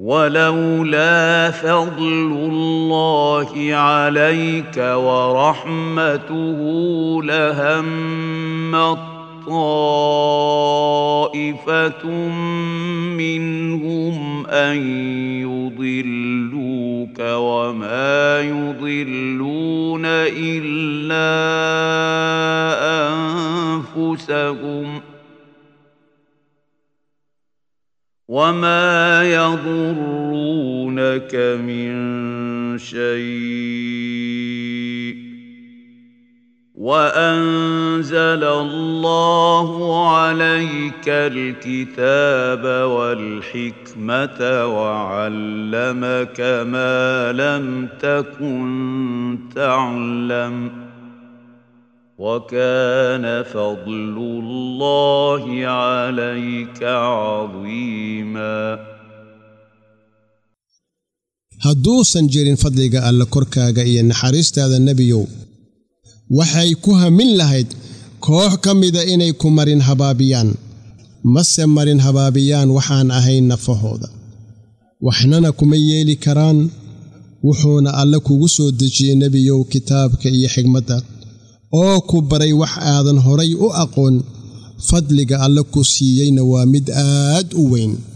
ولولا فضل الله عليك ورحمته لهمت طائفة منهم أن يضلوك وما يضلون إلا أنفسهم وما يضرونك من شيء وانزل الله عليك الكتاب والحكمه وعلمك ما لم تكن تعلم وكان فضل الله عليك عظيما hadduusan jirin fadliga alle korkaaga iyo naxariistaada nebiyow waxay ku hamin lahayd koox ka mida inay ku marin habaabiyaan mase marin habaabiyaan waxaan ahayn nafahooda waxnana kuma yeeli karaan wuxuuna alle kugu soo dejiyey nebiyow kitaabka iyo xigmadda oo ku baray wax aadan horay u aqoon fadliga alle ku siiyeyna waa mid aad u weyn